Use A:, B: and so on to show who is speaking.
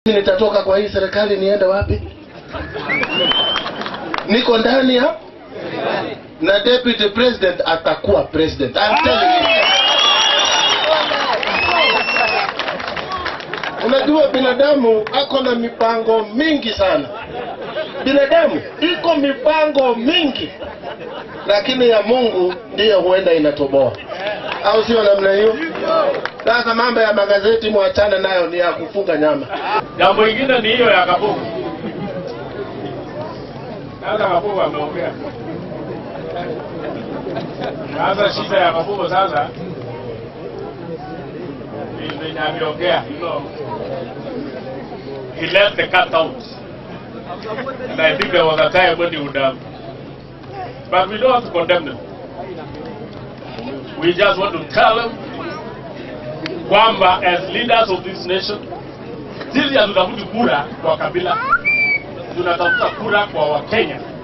A: nitatoka kwa hii serikali niende wapi? Niko ndani ya na deputy president atakuwa president. I'm telling you. Unajua binadamu ako na mipango mingi sana. Binadamu iko mipango mingi, lakini ya Mungu ndiyo huenda inatoboa, au sio? Namna hiyo. Sasa mambo ya magazeti mwachane nayo, ni ya kufunga nyama.
B: Jambo lingine ni hiyo ya Kabugu. Sasa Kabugu ameongea. Sasa shida ya Kabugu sasa ni venye ameongea, you know. He left the cat out. And I think there was a time when he would have. But we don't have to condemn them. We just want to tell them kwamba as leaders of this nation sisi hatutafuti kura kwa kabila, tunatafuta kura kwa Wakenya